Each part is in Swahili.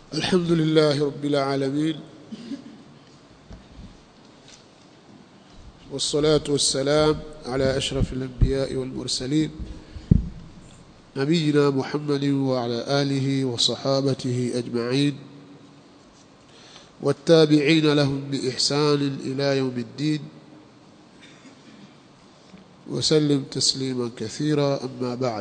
الحمد لله رب العالمين والصلاة والسلام على أشرف الأنبياء والمرسلين نبينا محمد وعلى آله وصحابته أجمعين والتابعين لهم بإحسان إلى يوم الدين وسلم تسليما كثيرا أما بعد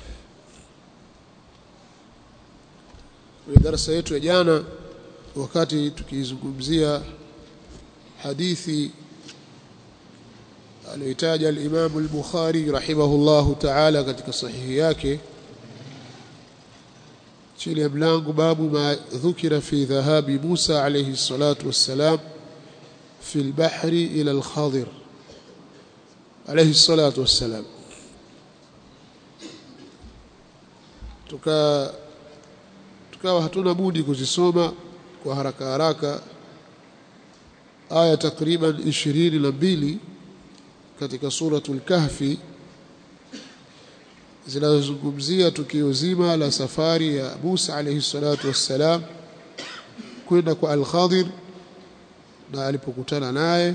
kwenye darasa yetu ya jana wakati tukizungumzia hadithi aliyotaja al-Imam al-Bukhari rahimahullahu ta'ala katika sahihi yake chini ya mlango babu ma dhukira fi dhahabi Musa alayhi salatu wassalam fi al-bahri ila al-Khadir alayhi salatu wassalam tuka tukawa hatuna budi kuzisoma kwa haraka haraka aya takriban ishirini na mbili katika suratul kahfi zinazozungumzia tukio zima la safari ya Musa alayhi salatu wassalam kwenda kwa Al-Khadir na alipokutana naye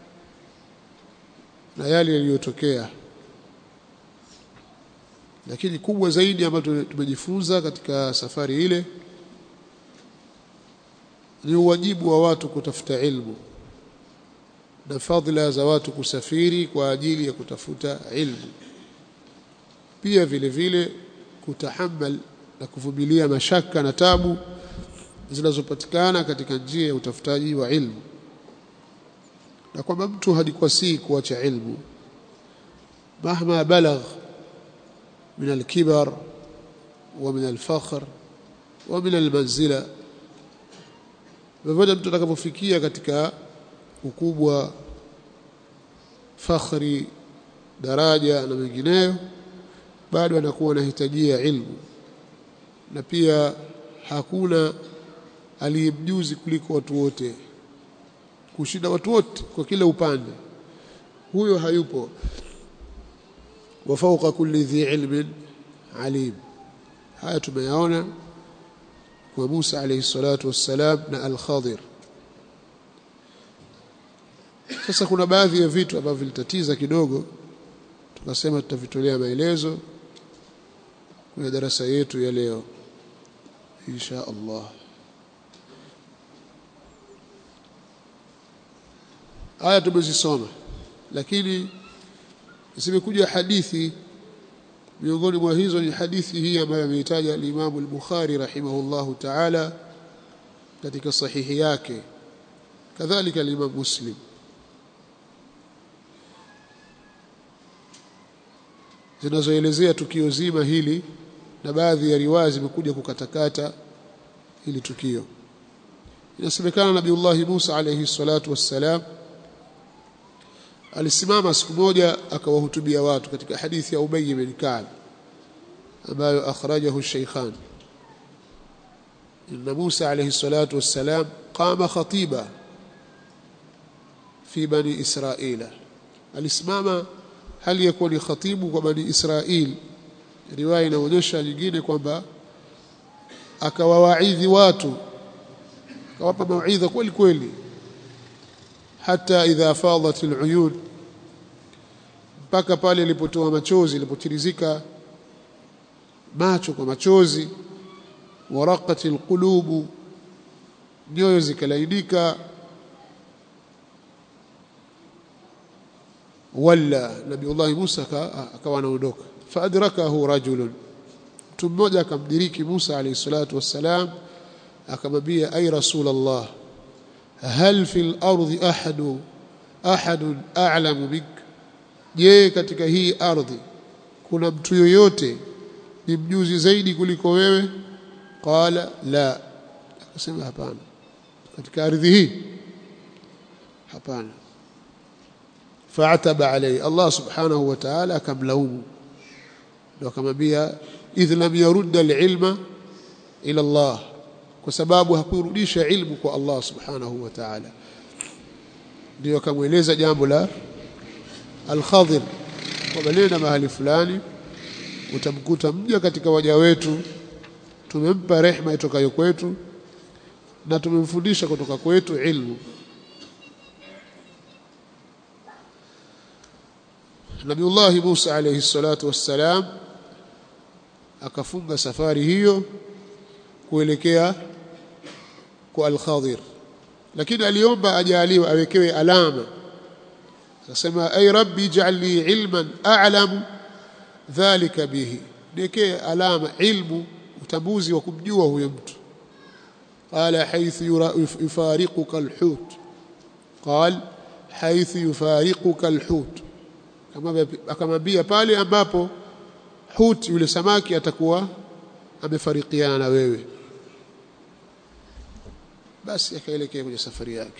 na yale yaliyotokea lakini kubwa zaidi ambayo tumejifunza katika safari ile ni uwajibu wa watu kutafuta ilmu na fadhila za watu kusafiri kwa ajili ya kutafuta ilmu pia vile vile kutahammal na kuvumilia mashaka na tabu zinazopatikana katika njia ya utafutaji wa ilmu na kwamba mtu hadikwasii kuacha ilmu mahma balagh من الكبر ومن الفخر ومن المنزلة بفضل mtu atakapofikia katika ukubwa fakhri daraja na mengineyo bado anakuwa anahitajia ilmu na pia hakuna aliyemjuzi kuliko watu wote kushinda watu wote kwa kila upande huyo hayupo وفوق كل ذي علم عليم haya tumeyaona kwa Musa alayhi salatu wassalam na al-Khadir sasa kuna baadhi ya vitu ambavyo vilitatiza kidogo tukasema tutavitolea maelezo kwenye darasa yetu ya leo insha Allah aya tumezisoma lakini zimekuja hadithi miongoni mwa hizo ni hadithi hii ambayo ameitaja al-Imam al-Bukhari rahimahullahu ta'ala katika sahihi yake kadhalika al-Imam Muslim zinazoelezea tukio zima hili na baadhi ya riwaya zimekuja kukatakata hili tukio inasemekana Nabiullahi Musa alayhi salatu wassalam alisimama siku moja akawahutubia watu katika hadithi ya Ubay bin Ka'b ambayo akhrajahu Shaykhan inna Musa alayhi salatu wassalam qama khatiba fi bani Israila alisimama hali ya kuwa ni khatibu kwa bani Israil riwaya inaonyesha nyingine kwamba akawawaidhi watu akawapa mauidha kweli kweli hata idha fadat aluyun mpaka pale ilipotoa machozi ilipotirizika macho kwa machozi waraqat alqulubu nyoyo zikalainika wala nabiullah Musa akawa anaondoka faadrakahu rajulun mtu mmoja akamdiriki Musa alayhi salatu wassalam akamwambia ay rasulullah hal fil ardi ahadu ahadun a'lamu bik je katika hii ardhi kuna mtu yoyote ni mjuzi zaidi kuliko wewe qala la akasema hapana katika ardhi hii hapana fa'ataba alayhi Allah subhanahu wa ta'ala akamlaumu ndio akamwambia idh lam yarudda al-ilma ila Allah kwa sababu hakurudisha ilmu kwa Allah subhanahu wa ta'ala ndio akamweleza jambo la al-Khadir kwamba nenda mahali fulani utamkuta mja katika waja wetu tumempa rehma itokayo kwetu na tumemfundisha kutoka kwetu ilmu Nabiullah Musa alayhi salatu wassalam akafunga safari hiyo kuelekea kwa Al-Khadir lakini aliomba ajaliwe awekewe alama akasema ay rabbi ij'alni ilman a'lamu dhalika bihi niwekee alama ilmu utambuzi wa kumjua huyo mtu qala haythu yufariquka alhut qal haythu yufariquka alhut akamwambia pale ambapo hut yule samaki atakuwa amefarikiana na wewe basi akaelekea kwenye safari yake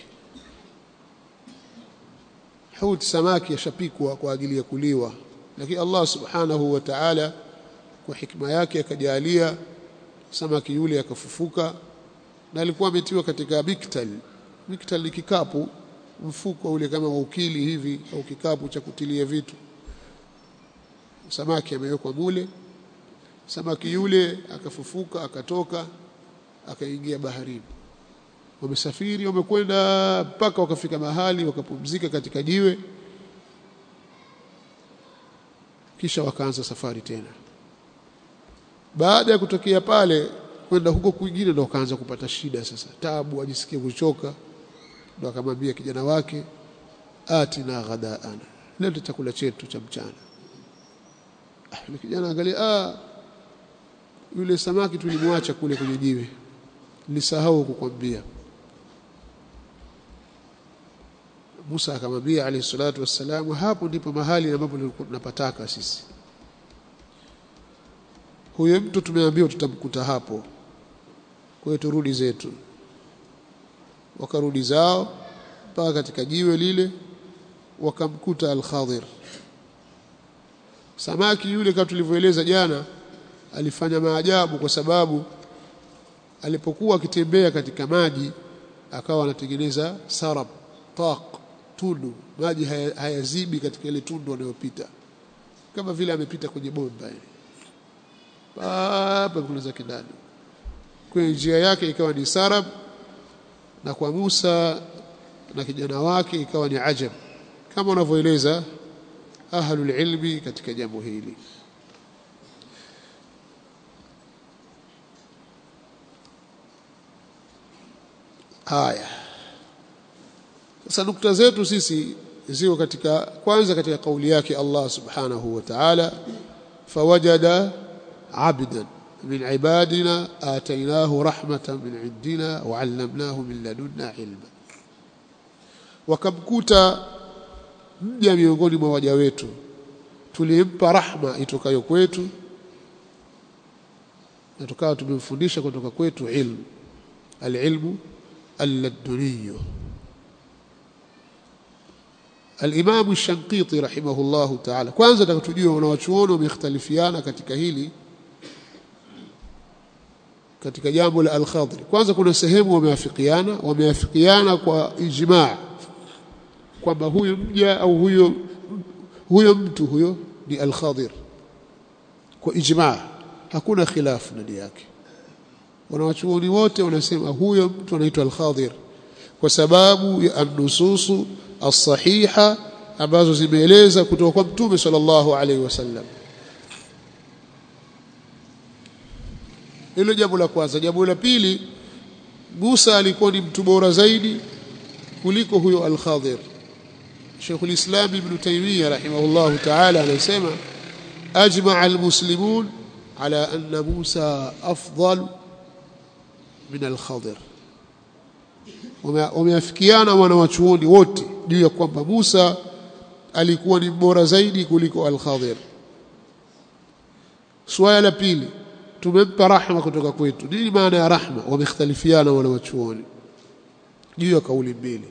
hut samaki yashapikwa kwa ajili ya kuliwa lakini Allah subhanahu wa ta'ala kwa hikma yake akajalia samaki yule akafufuka na alikuwa ametiwa katika miktal miktal ni kikapu mfuko ule kama ukili hivi au kikapu cha kutilia vitu samaki amewekwa mule samaki yule akafufuka akatoka akaingia baharini wamesafiri wamekwenda mpaka wakafika mahali wakapumzika katika jiwe kisha wakaanza safari tena baada ya kutokea pale kwenda huko kwingine ndo wakaanza kupata shida sasa tabu ajisikie kuchoka ndo akamwambia kijana wake atina ghadaana leo chakula chetu cha mchana ah, yule kijana angalia ah yule samaki tulimwacha kule kwenye jiwe nilisahau kukwambia Musa akamwambia alayhi salatu wassalam hapo ndipo mahali ambapo tunapataka sisi huyo mtu tumeambiwa tutamkuta hapo kwa hiyo turudi zetu wakarudi zao mpaka katika jiwe lile wakamkuta al-Khadir samaki yule kama tulivyoeleza jana alifanya maajabu kwa sababu alipokuwa akitembea katika maji akawa anatengeneza sarab taq tundu maji hayazibi haya katika ile tundu anayopita kama vile amepita kwenye bomba ile hapa kuna zake ndani kwa njia yake ikawa ni sarab na kwa Musa na kijana wake ikawa ni ajab kama wanavyoeleza ahlul ilmi katika jambo hili haya sasa nukta zetu sisi ziko katika kwanza katika kauli yake Allah subhanahu wa ta'ala fawajada abdan min ibadina atainahu rahmatan min indina wa 'allamnahu min ladunna ilma wakamkuta mja miongoni mwa waja wetu tulimpa rahma itokayo kwetu na tukawa tumemfundisha kutoka kwetu ilmu alilmu alladuniyo الإمام الشنقيطي رحمه الله تعالى kwanza takutujua wanawachuoni wamekhtalifiana katika hili katika jambo la al-Khadri kwanza kuna sehemu wameafikiana wameafikiana kwa ijmaa kwamba huyo mja au huyo huyo mtu huyo ni al-Khadir kwa ijmaa hakuna khilafu ndani yake wanawachuoni wote wanasema huyo mtu anaitwa al-Khadir kwa sababu ya an-nususu as-sahiha ambazo zimeeleza kutoka kwa Mtume sallallahu alaihi wasallam hilo jambo la kwanza jambo la pili Musa alikuwa ni mtu bora zaidi kuliko huyo al-Khadir Sheikh al-Islam Ibn Taymiyyah rahimahullah ta'ala anasema ajma'a al-muslimun ala anna Musa afdal min al-Khadir wameafikiana wanawachuoni wote juu ya kwamba Musa alikuwa ni bora zaidi kuliko al-Khadir swala la pili tumempa rahma kutoka kwetu nini maana ya rahma wamekhtalifiana wanawachuoni juu ya kauli mbili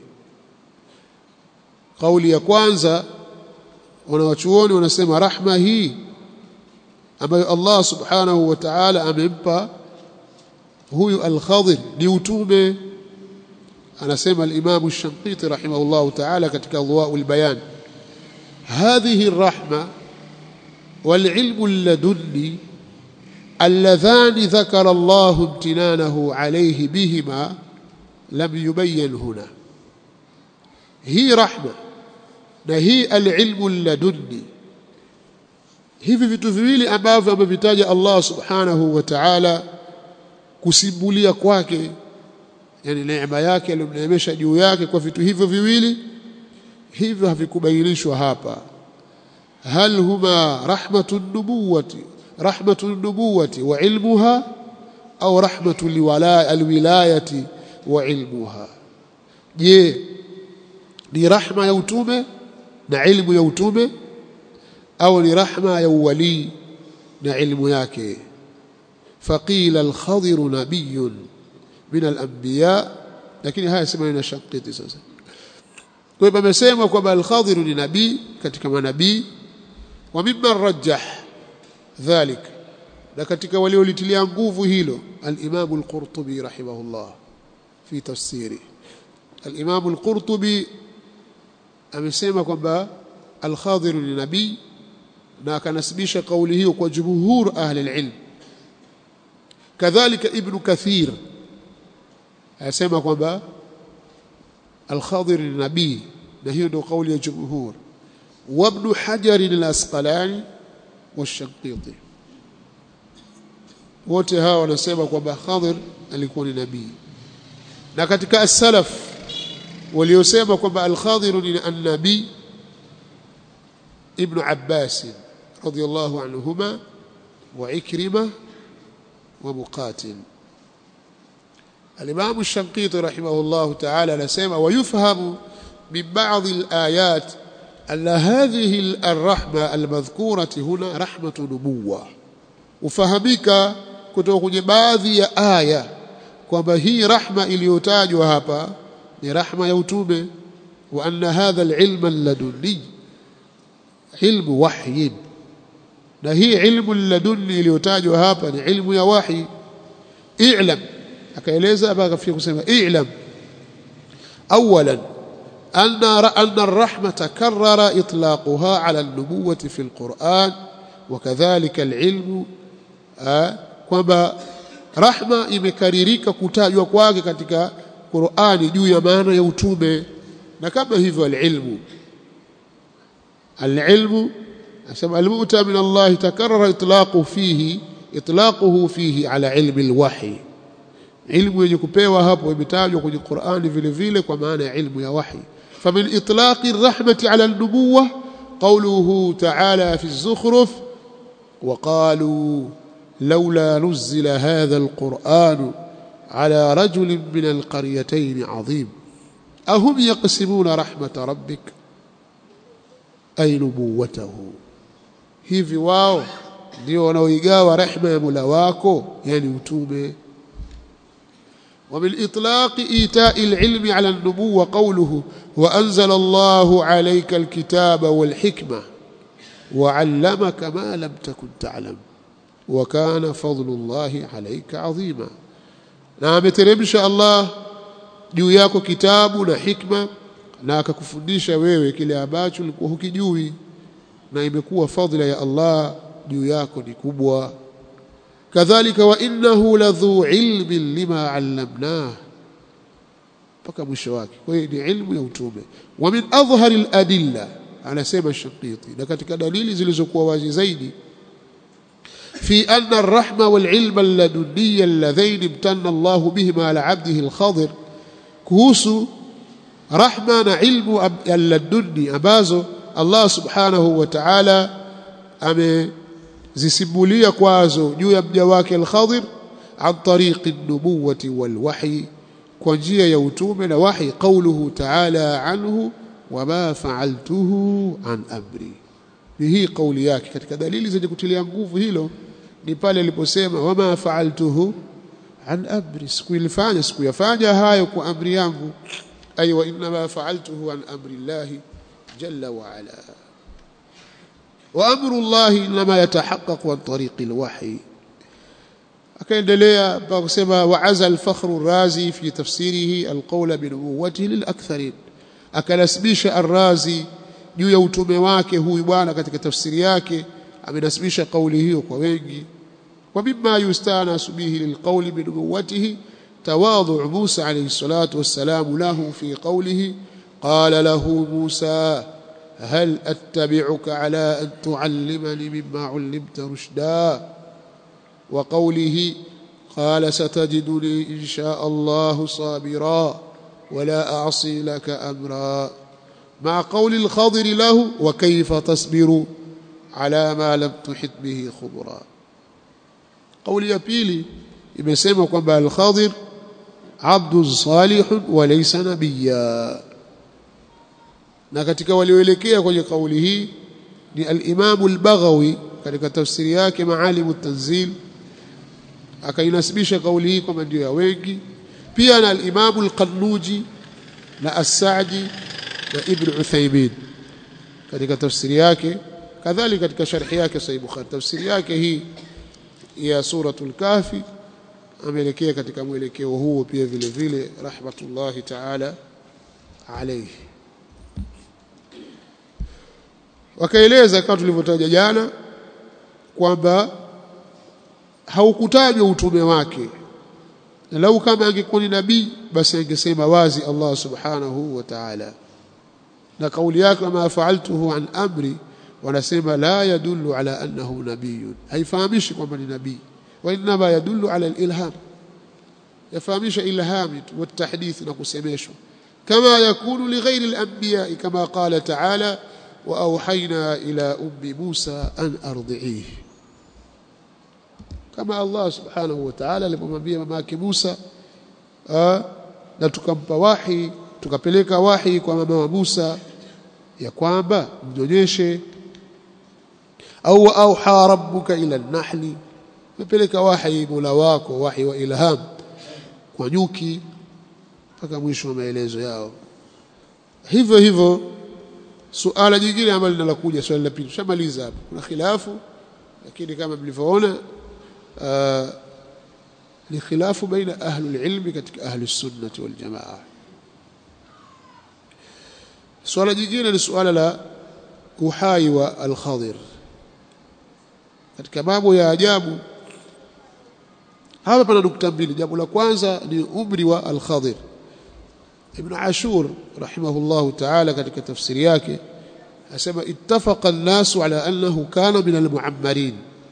kauli ya kwanza wanawachuoni wanasema rahma hii ambayo Allah subhanahu wa ta'ala amempa huyu al-Khadir ni utume anasema al-Imam ash-Shanqiti rahimahullah ta'ala katika Adwa'ul Bayan هذه الرحمة والعلم اللدني اللذان ذكر الله امتنانه عليه بهما lam yubayyan huna hii rahma na hii alilmu ladunni hivi vitu viwili ambavyo amevitaja Allah subhanahu wa ta'ala kusimulia kwake yani neema yake aliyomneemesha juu yake kwa vitu hivyo viwili hivyo havikubainishwa hapa hal huma rahmatun nubuwati rahmatun nubuwati wa ilmuha au rahmatu alwilayati wa ilmuha je ni rahma ya utume na ilmu ya utume au ni rahma ya uwali na ilmu yake faqila al-khadir nabiyyun min al-anbiya lakini haya sema ina shakiti sasa kwa hivyo amesema kwamba al-khadir ni nabii katika manabii wa mimman rajjah dhalik na katika waliolitilia nguvu hilo al-imam al-qurtubi rahimahullah fi tafsiri al-imam al-qurtubi amesema kwamba al-khadir ni nabii na akanasibisha kauli hiyo kwa jumhur ahli al-ilm kadhalika ibn kathir asema kwamba al-khadir ni nabii na hiyo ndio kauli ya jumhur wa ibn hajar al-asqalani والشنقيطي wote hawa wanasema kwamba Khadir alikuwa ni nabii na katika as-salaf waliosema kwamba al-Khadir ni an-nabii ibn Abbas radiyallahu anhuma wa Ikrima wa Muqatil الإمام الشنقيطي رحمه الله تعالى نسمع ويفهم من بعض الآيات أن هذه الرحمة المذكورة هنا رحمة نبوة ufahamika kutoka kwenye baadhi ya aya kwamba hii rahma iliyotajwa hapa ni rahma ya utume wa anna hadha alilma ladunni ilmu wahyin na hii ilmu ladunni iliyotajwa hapa ni ilmu ya wahi i'lam akaeleza mpaka kafia kusema i'lam awalan أن أن الرحمة كرر إطلاقها على النبوة في القرآن وكذلك العلم kwamba rahma imekaririka kutajwa kwake katika Qur'ani juu ya maana ya utume na kama hivyo alilmu alilmu asema almu'ta min Allah takarrara itlaquhu fihi itlaquhu fihi ala ilmi alwahi ilmu yenye kupewa hapo imetajwa kwenye Qur'ani vile vile kwa maana ya ilmu ya wahi فمن إطلاق الرحمة على النبوة قوله تعالى في الزخرف وقالوا لولا نزل هذا القرآن على رجل من القريتين عظيم أهم يقسمون رحمة ربك أي نبوته hivi wao ndio wanaoigawa rehema ya Mola wako yani utume ومن إطلاق إيتاء العلم على النبوة قوله وأنزل الله عليك الكتاب والحكمة وعلمك ما لم تكن تعلم وكان فضل الله عليك عظيما نعم ترمش الله juu yako kitabu na hikma na akakufundisha wewe kile ambacho ulikuwa hukijui na imekuwa fadhila ya Allah juu yako ni kubwa kadhalika wa innahu ladhu ilmin lima allamnah mpaka mwisho wake kwa hiyo ni ilmu ya utume wa min adhhari aladilla anasema shaqiti na katika dalili zilizokuwa wazi zaidi في أن الرحمة والعلم اللدني اللذين امتن الله بهما على عبده الخضر كوسو رحمة علم اللدني أبازو الله سبحانه وتعالى أمي zisimulia kwazo juu ya mja wake al-Khadir an tariqi an-nubuwati wal-wahy kwa njia ya utume na wahi qawluhu ta'ala anhu wama fa'altuhu an amri ni hii kauli yake katika dalili zenye kutilia nguvu hilo ni pale aliposema wama fa'altuhu an amri sikuilifanya sikuyafanya hayo kwa amri yangu ay wa inma fa'altuhu an amri Allah jalla wa ala وأمر الله إنما يتحقق عن طريق الوحي akaendelea mpaka kusema waaza al-fakhru ar-razi fi tafsirihi al-qawla bi nubuwwatihi lil-aktharin akanasibisha ar-razi juu ya utume wake huyu bwana katika tafsiri yake amenasibisha kauli hiyo kwa wengi wa mimma yustanasu bihi lil-qawli bi nubuwwatihi تواضع موسى عليه الصلاة والسلام له في قوله قال له موسى هل أتبعك على أن تعلمني مما علمت رشدا وقوله قال ستجدني إن شاء الله صابرا ولا أعصي لك أمرا مع قول الخضر له وكيف تصبر على ما لم تحط به خبرا قول ya pili imesema kwamba al-Khadir abdu salih wa laysa nabiyya na katika walioelekea kwenye kauli hii ni al-Imam al-Baghawi katika tafsiri yake Maalim at-Tanzil akainasibisha kauli hii kwamba ndio ya wengi pia na al-Imam al-Qannuji na as-Sa'di na Ibn Uthaymeen katika tafsiri yake kadhalika katika sharhi yake Sahih Bukhari tafsiri yake hii ya suratul Kahfi ameelekea katika mwelekeo huo pia vile vile rahmatullahi ta'ala alayhi wakaeleza kama tulivyotaja jana kwamba haukutajwa utume wake na lau kama angekuwa ni nabii basi angesema wazi Allah subhanahu wa ta'ala na kauli yake ma fa'altuhu an amri wanasema la yadullu ala annahu nabiyyun haifahamishi kwamba ni nabii wa inma yadullu ala al-ilham yafahamisha ilhami wa tahdith na kusemeshwa kama yakunu li ghairi al-anbiya kama qala ta'ala wa awhayna ila ummi Musa an ardi'ihi kama Allah subhanahu wa ta'ala alipomwambia mamake Musa na tukampa wahi tukapeleka wahi kwa mama wa Musa ya kwamba mnyonyeshe au auha rabbuka ila an-nahli mepeleka wahi mola wako wahi wa ilham kwa nyuki mpaka mwisho wa maelezo yao hivyo hivyo suala jingine ambalo linalokuja swali la pili tushamaliza hapo kuna khilafu lakini kama mlivyoona ni khilafu baina ahli ilmi katika ahli sunnati wal jamaa swala jingine ni suala la uhai wa al-Khadir katika mambo ya ajabu hapa pana nukta mbili jambo la kwanza ni umri wa al-Khadir Ibn Ashur rahimahullah ta'ala katika tafsiri yake asema ittafaqa an-nasu ala annahu kana min al-mu'ammarin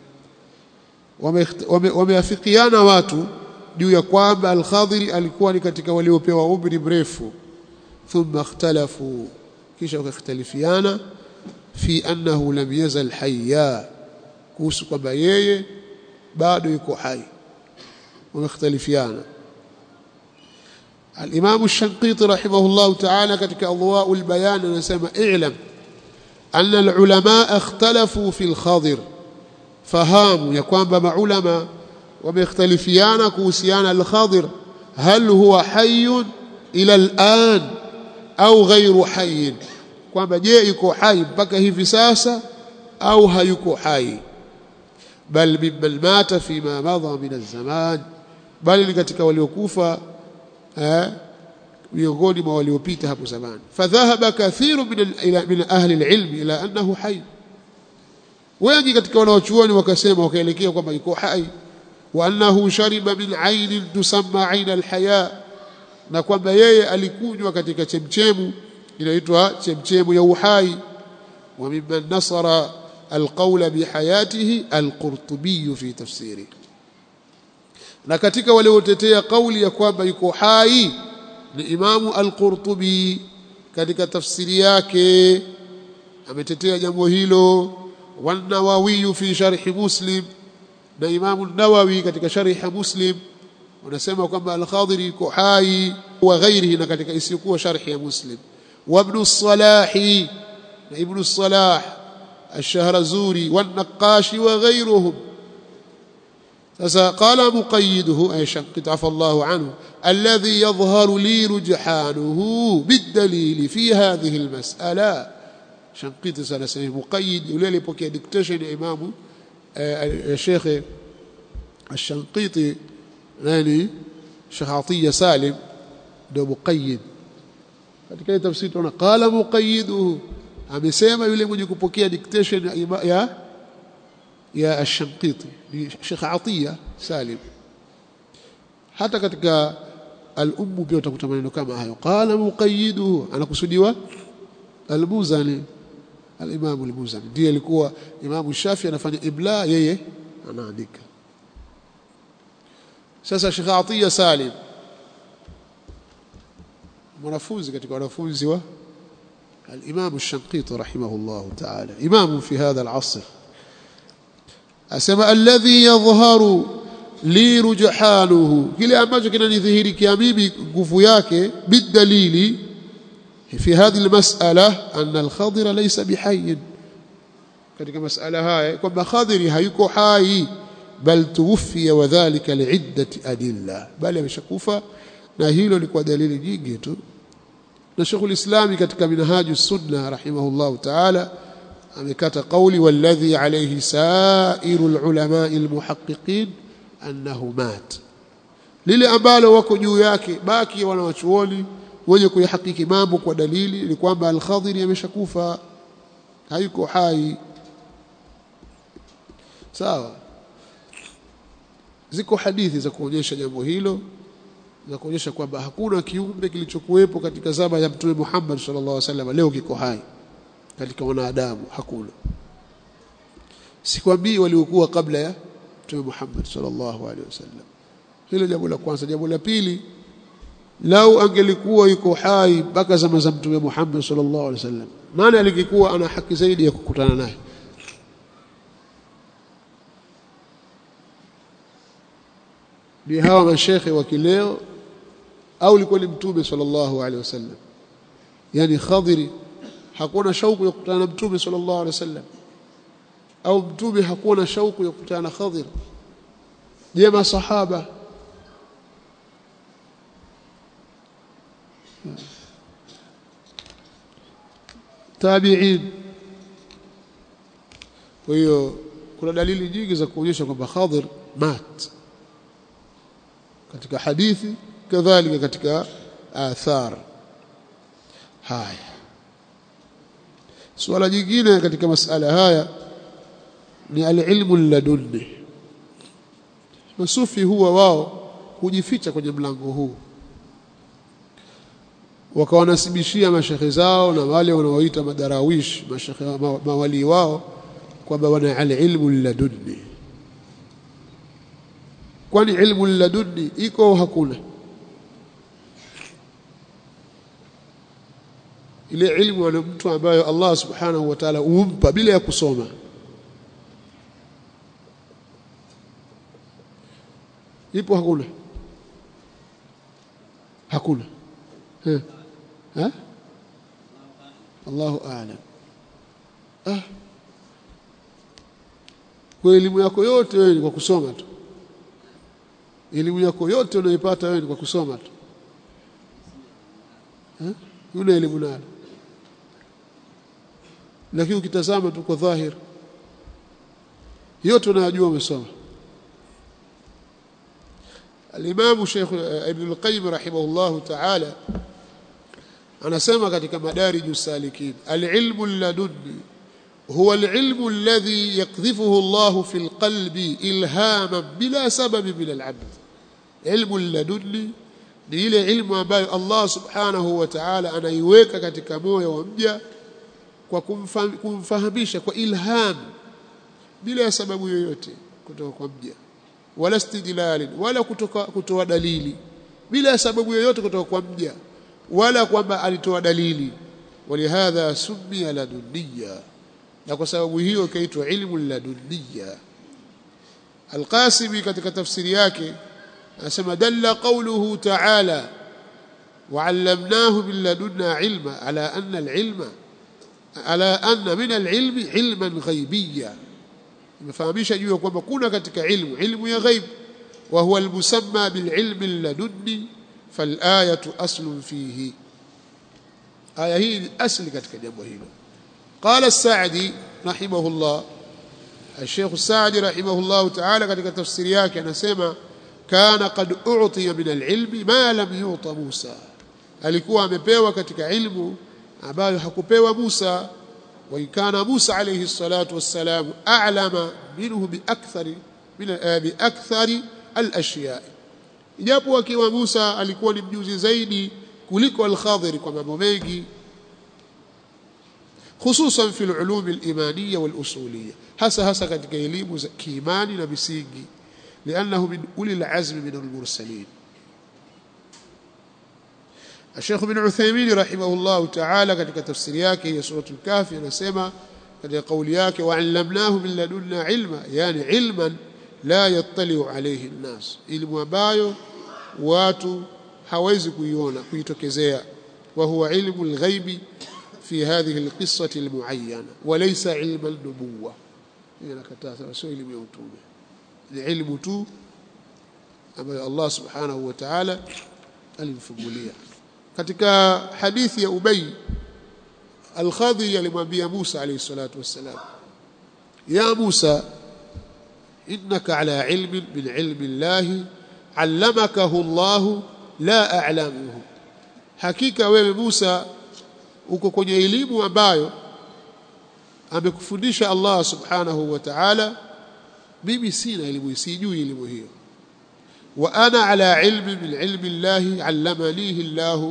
wameafikiana watu juu ya kwamba al-Khadir alikuwa ni katika waliopewa umri mrefu thumma ikhtalafu kisha wakakhtalifiana fi annahu lam yazal hayya kuhusu kwamba yeye bado yuko hai wamekhtalifiana الإمام الشنقيطي رحمه الله تعالى كتك أضواء البيان نسمى اعلم أن العلماء اختلفوا في الخضر فهام يكون بما علماء ومختلفيان كوسيان الخضر هل هو حي إلى الآن au ghairu hayyin kwamba je yuko hai mpaka hivi sasa au hayuko hai bal mimman mata fima madha min az-zaman bali ni katika waliokufa eh miongoni mwa waliopita hapo zamani fadhahaba kathiru min min ahli al-ilm ila annahu hayy wengi katika wanaochuoni wakasema wakaelekea kwamba yuko hai wa annahu shariba min ainin tusamma ain al-haya na kwamba yeye alikunywa katika chemchemu inaitwa chemchemu ya uhai wa mimman nasara alqawla bihayatihi alqurtubi fi tafsiri na katika waliotetea kauli ya kwamba yuko hai ni imamu alqurtubi katika tafsiri yake ametetea jambo hilo wanawawi fi sharhi muslim na imamu nawawi katika sharhi muslim wanasema kwamba al-Khadiri yuko hai wa ghairihi na katika isiyokuwa sharhi ya Muslim wa ibn Salah na ibn Salah الشهرزوري والنقاش وغيرهم قال مقيده أي شنقت عفى الله عنه الذي يظهر لي رجحانه بالدليل في هذه المسألة شنقيت سنة مقيد يولي بوكي ديكتيشن إمام الشيخ الشنقيطي nani Sheikh Atiya Salim ndio muqayyid katika ile tafsiri tunaona qala muqayyiduhu amesema yule mwenye kupokea dictation ya ya, ya Ash-Shanqiti ni Sheikh Atiya Salim hata katika al-ummu pia utakuta maneno kama hayo qala muqayyiduhu anakusudiwa al-Muzani al-Imam al-Muzani ndiye alikuwa Imam Shafi anafanya ibla yeye anaandika sasa Sheikh Atiya Salim mwanafunzi katika wanafunzi wa الإمام الشنقيطي رحمه الله تعالى إمام في هذا العصر أسمى الذي يظهر لي رجحانه كلا ambacho kinanidhihirikia mimi nguvu yake bidalili في هذه المسألة أن الخضر ليس بحي katika masala haya kwamba khadiri hayuko hai bal tuwfiya wadhālika li'iddati adilla bali ameshakufa na hilo ni kwa dalili nyingi tu na Sheikhul Islami katika Minhaju Sunna rahimahullah ta'ala amekata kauli walladhi alayhi sairul ulama almuhaqqiqin annahu mat lile ambalo wako juu yake baki wanawachuoni wenye kuyahakiki mambo kwa dalili ni kwamba al-Khadiri ameshakufa hayuko hai sawa ziko hadithi za kuonyesha jambo hilo za kuonyesha kwamba hakuna kiumbe kilichokuwepo katika zama ya Mtume Muhammad sallallahu alaihi wasallam leo kiko hai katika wanadamu hakuna sikwambii waliokuwa kabla ya Mtume Muhammad sallallahu alaihi wasallam hilo jambo la kwanza jambo la pili lau angelikuwa yuko hai mpaka zama za Mtume Muhammad sallallahu alaihi wasallam nani alikuwa ana haki zaidi ya kukutana naye ni hawa mashekhe wa kileo au ilikuwa ni mtume sallallahu alaihi wasallam yani khadiri hakuwa na shauku ya kukutana na mtume sallallahu alaihi wasallam au mtume hakuwa na shauku ya kukutana na khadir je masahaba tabi'in kwa hiyo kuna dalili nyingi za kuonyesha kwamba khadir mat katika hadithi kadhalika katika athar haya suala jingine katika masala haya ni alilmu ladunni masufi huwa wao hujificha kwenye mlango huu wakawanasibishia mashekhe zao na wale wanaoita madarawish mashekhe mawali wao kwamba wana alilmu ladunni kwani ilmu ladunni iko hakuna ile ilmu ana mtu ambayo Allah subhanahu wa ta'ala umpa bila ya kusoma ipo hakuna hakuna ha ha Allahu a'lam ah kwa elimu yako yote wewe ni kwa kusoma tu elimu yako yote unaipata wewe ni kwa kusoma tu eh una elimu nayo lakini ukitazama tu kwa dhahir yote unayojua umesoma الإمام شيخ ابن القيم رحمه الله تعالى anasema katika madarij salikin العلم اللدني هو العلم الذي يقذفه الله في القلب إلهاما بلا سبب من العبد علم اللدني ni ile ilmu ambayo Allah subhanahu wa ta'ala anaiweka katika moyo wa mja kwa kumfahamisha kwa ilham bila sababu yoyote kutoka kwa mja wala istidlalin wala kutoka kutoa dalili bila sababu yoyote kutoka kwa mja wala kwamba alitoa dalili walihadha summiya ladunniya na kwa sababu hiyo ikaitwa ilmu ladunniya Al-Qasimi katika tafsiri yake anasema dalla qawluhu ta'ala وعلمناه من لدنا علما على أن العلم على أن من العلم علما غيبيا imefahamisha juu ya kwamba kuna katika ilmu ilmu ya ghaib wa huwa almusamma bililmi alladunni falayatu aslun fihi aya hii ni asli katika jambo hilo qala as-sa'di rahimahullah الشيخ السعدي رحمه الله تعالى katika tafsiri yake anasema kana qad u'tiya min al-ilmi ma lam yu'ta Musa alikuwa amepewa katika ilmu ambayo hakupewa Musa وإن كان موسى عليه الصلاة والسلام أعلم منه بأكثر من بأكثر الأشياء ijapo akiwa Musa alikuwa ni mjuzi zaidi kuliko al-Khadir kwa mambo mengi hususan fi al-ulum al-imaniyya wal-usuliyya hasa hasa katika elimu za kiimani na misingi لانه من اولي العزم من المرسلين الشيخ بن عثيمين رحمه الله تعالى katika tafsiri yake ya sura al-kahfi anasema katika kauli yake wa'allamnahu min ladunna ilma yani ilman la yattali'u alayhi an-nas ilmu ambayo watu hawezi kuiona kuitokezea wa huwa ilmu al-ghaibi fi hadhihi al-qissati al-mu'ayyana wa laysa ilma an-nubuwwa inakataa sio elimu ya utume ni ilmu tu ambayo Allah subhanahu wa ta'ala alimfungulia katika hadithi ya Ubay Al-Khadhi alimwambia Musa alayhi salatu wassalam ya Musa innaka ala ilmin min ilmi Allah allamakahu Allah la a'lamuhu hakika wewe Musa uko kwenye elimu ambayo amekufundisha Allah subhanahu wa ta'ala mimi sina elimu sijui elimu hiyo wa ana ala ilmi min ilmi Allah allamanihi Allah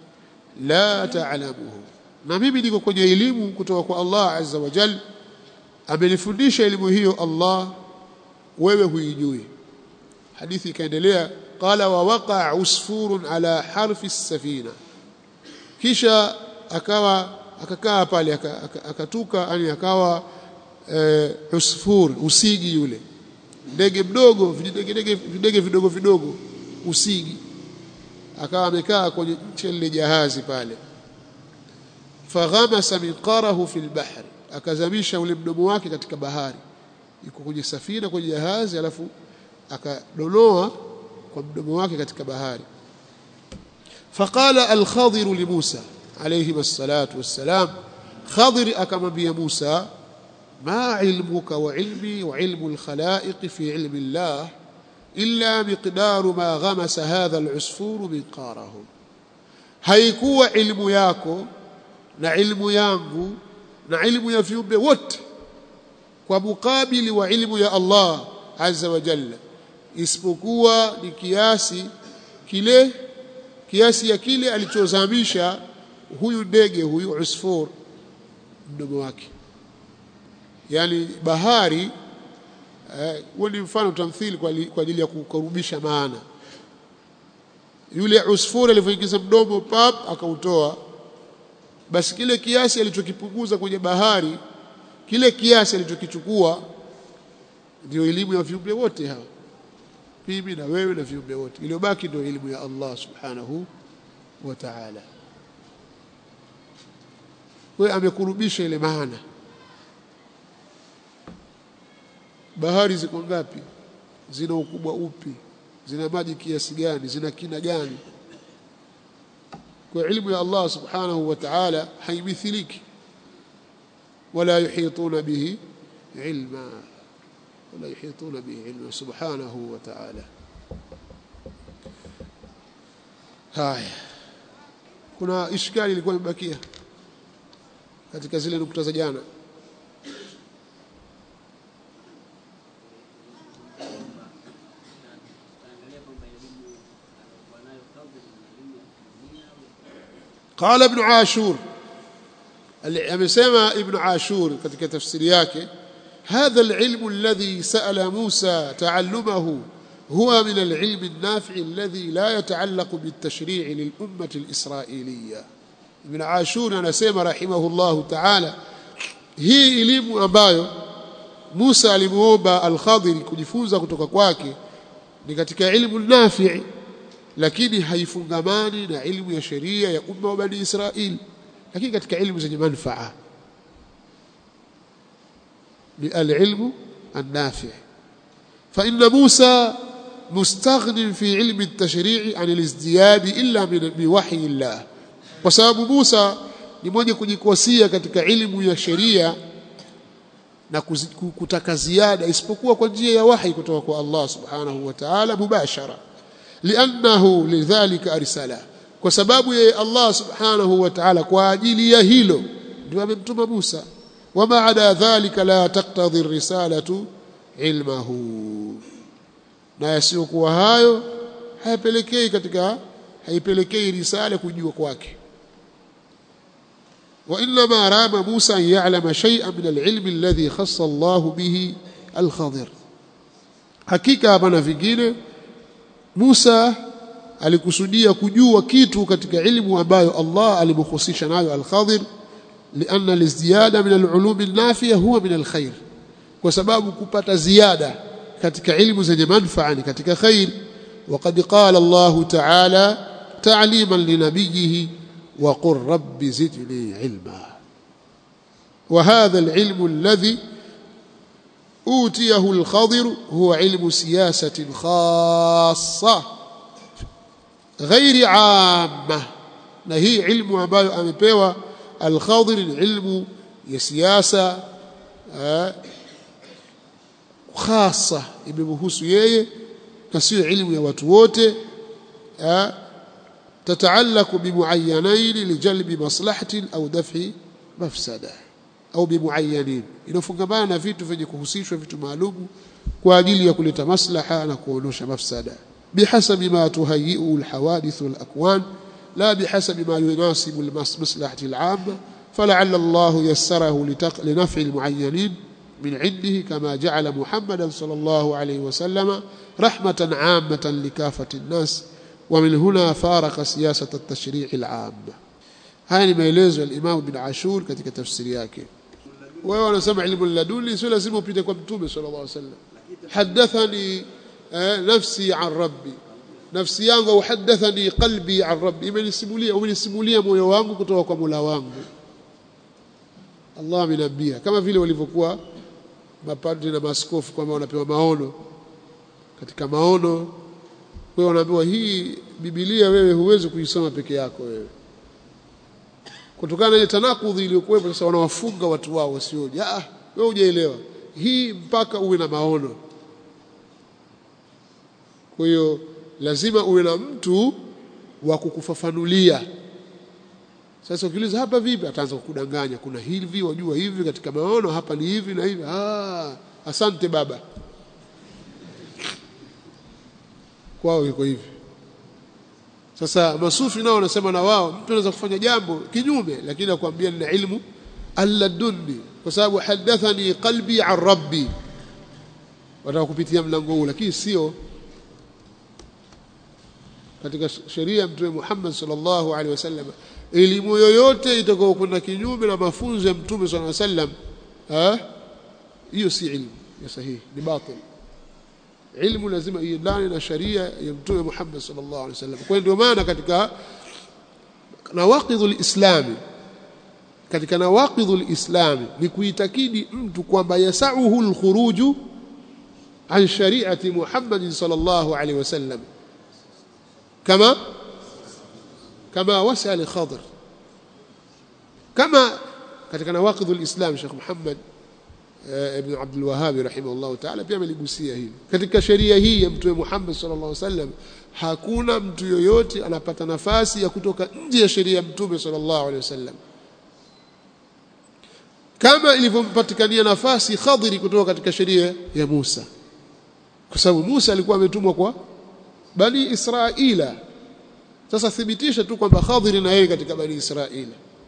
la ta'lamuhu na mimi niko kwenye elimu kutoka kwa Allah azza wa jal amenifundisha elimu hiyo Allah wewe huijui hadithi ikaendelea qala wa waqa usfurun ala harfi as-safina kisha akawa akakaa pale akatuka yani akawa e, usfur usigi yule ndege mdogo videge videge vidogo vidogo usigi akawa amekaa kwenye chele jahazi pale faghamasa minqarahu fil bahri akazamisha ule mdomo wake katika bahari yuko kwenye safina kwenye jahazi alafu akadonoa kwa mdomo wake katika bahari faqala al-khadir li Musa alayhi wassalatu wassalam khadir akamwambia Musa ما علمك وعلمي وعلم الخلائق في علم الله إلا مقدار ما غمس هذا العصفور منقاره haikuwa ilmu yako na ilmu yangu na ilmu ya viumbe wote kwa mukabili wa ilmu ya Allah azza wa jalla isipokuwa ni kiasi kile kiasi ya kile alichozamisha huyu ndege huyu usfur mdomo wake yani bahari huo eh, ni mfano tamthili kwa, kwa ajili ya kukarubisha maana yule usfuri alivyoingiza mdomo pap akautoa basi kile kiasi alichokipunguza kwenye bahari kile kiasi alichokichukua ndio elimu ya viumbe wote hawa mimi na wewe na viumbe wote iliyobaki ndio elimu ya Allah subhanahu wa ta'ala wewe amekurubisha ile maana bahari ziko ngapi zina ukubwa upi zina maji kiasi gani zina kina gani kwa ilmu ya Allah subhanahu wa ta'ala haimithiliki wala yuhituna bihi ilma wala yuhituna bihi ilma subhanahu wa ta'ala haya kuna ishkali ilikuwa imebakia katika zile nukta za jana قال ابن عاشور amesema ibn ashur katika tafsiri yake hadha alilm alladhi sa'ala Musa ta'allumahu huwa min alilm an-nafi' alladhi la yata'allaq bit-tashri' lil-ummah al-isra'iliyya ibn ashur anasema rahimahullahu ta'ala hii elimu ambayo Musa alimuomba al-Khadir kujifunza kutoka kwake ni katika ilmu nafi' lakini haifungamani na ilmu ya sheria ya umma wa bani Israili lakini katika ilmu zenye manufaa ni alilmu النافع فإن موسى مستغن في علم التشريع عن الازدياد إلا من بوحي الله وسبب موسى ni mwenye kujikosia katika ilmu ya sheria na kutaka ziada isipokuwa kwa njia ya wahi kutoka kwa Allah subhanahu wa ta'ala mubashara liannahu lidhalika arsala kwa sababu yeye Allah subhanahu wa ta'ala kwa ajili ya hilo ndio amemtuma Musa wama ada dhalika la taqtadhi risalatu ilmahu na yasiyokuwa hayo hayapelekei katika haipelekei risala kujua kwake وإنما رام موسى أن يعلم شيئا من العلم الذي خص الله به الخضر hakika hapana vingine Musa alikusudia kujua kitu katika ilmu ambayo Allah alimhusisha nayo al-Khadir لأن الازدياد من العلوم النافية هو من الخير kwa sababu kupata ziada katika ilmu zenye manufaa ni katika khair وقد قال الله تعالى تعليما لنبيه وقل رب زدني علما وهذا العلم الذي أوتيه الخضر هو علم سياسة خاصة غير عامة نهي علم ambayo amepewa الخضر العلم ya siasa khasa imemhusu yeye na sio ilmu ya watu wote تتعلق بمعينين لجلب مصلحة أو دفع مفسدة أو بمعينين inafungamana na vitu vyenye kuhusishwa vitu maalum kwa ajili ya kuleta maslaha na kuondosha mafsada bihasabi ma tuhayiu alhawadith walakwan la bihasabi ma yunasibu almaslahati al'amma فلعل الله يسره لنفع المعينين من عنده كما جعل محمدا صلى الله عليه وسلم رحمة عامة لكافة الناس ومن هنا فارق سياسة التشريع العام haya ni maelezo ya Imam bin Ashur katika tafsiri yake wewe unasema ilmu laduni sio lazima upite kwa mtume sallallahu alaihi wasallam hadathani nafsi an rabbi nafsi yangu au hadathani qalbi an rabbi imenisimulia umenisimulia moyo wangu kutoka kwa Mola wangu Allah amenambia kama vile walivyokuwa mapadri na maaskofu kwamba wanapewa maono katika maono wewe unaambiwa hii Biblia wewe huwezi kuisoma peke yako wewe kutokana na ile tanakudhi iliyokuwepo sasa wanawafunga watu wao wasioje ah wewe hujaelewa hii mpaka uwe na maono kwa hiyo lazima uwe na mtu wa kukufafanulia sasa ukiuliza hapa vipi ataanza kukudanganya kuna hivi wajua hivi katika maono hapa ni hivi na hivi ah asante baba kwao iko hivi sasa masufi nao wanasema na wao mtu anaweza kufanya jambo kinyume lakini akwambia nina ilmu alladunni kwa sababu hadathani qalbi an rabbi wataka kupitia mlango huu lakini sio katika sheria ya mtume Muhammad sallallahu alaihi wasallam elimu yoyote itakayokwenda kinyume na mafunzo ya mtume sallallahu alaihi wasallam hiyo si ilmu ya sahihi ni batil ilmu lazima iendane na sharia ya mtume Muhammad sallallahu alaihi wasallam kwa ndio maana katika nawaqidhul islami katika nawaqidhul islami ni kuitakidi mtu kwamba yasauhu alkhuruju an shari'ati Muhammad sallallahu alaihi wasallam kama kama wasa li-Khadir kama katika nawaqidhul islam Sheikh Muhammad ibn Abdul Wahhab rahimahullah ta'ala pia ameligusia hili katika sheria hii ya mtume Muhammad sallallahu alaihi wasallam hakuna mtu yoyote anapata nafasi ya kutoka nje ya sheria ya mtume sallallahu alaihi wasallam kama ilivyompatikania nafasi Khadiri kutoka katika sheria ya Musa kwa sababu Musa alikuwa ametumwa kwa bani Israila sasa thibitisha tu kwamba Khadiri na yeye katika bani Israila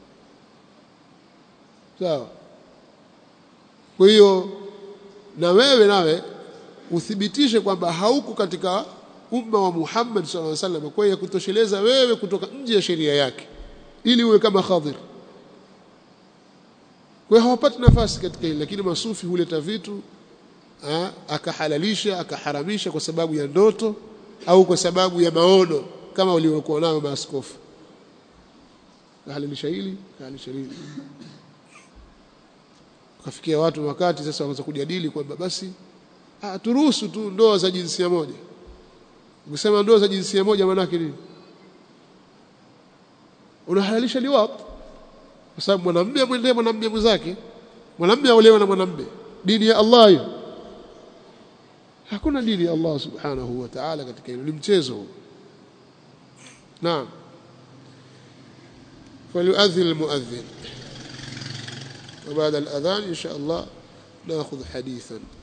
sawa kwa hiyo na wewe nawe uthibitishe kwamba hauko katika umma wa Muhammad sallallahu alaihi wasallam kwa hiyo kutosheleza wewe kutoka nje ya sheria yake ili uwe kama Khadir kwa hiyo hawapati nafasi katika hili lakini masufi huleta vitu ha, akahalalisha akaharamisha kwa sababu ya ndoto au kwa sababu ya maono kama waliokuwa nao maaskofu kahalalisha hili kahalalisha hili kafikia watu wakati sasa wakaanza kujadili kwamba basi ah turuhusu tu ndoa za jinsia moja ukisema ndoa za jinsia moja maana yake nini unahalalisha liwat kwa sababu mwanamume amwendee mwanamume mwenzake mwanamume aolewe na mwanamume dini ya Allah hiyo hakuna dini ya Allah subhanahu wa ta'ala katika hilo ni mchezo naam فليؤذن المؤذن وبعد الأذان إن شاء الله نأخذ حديثا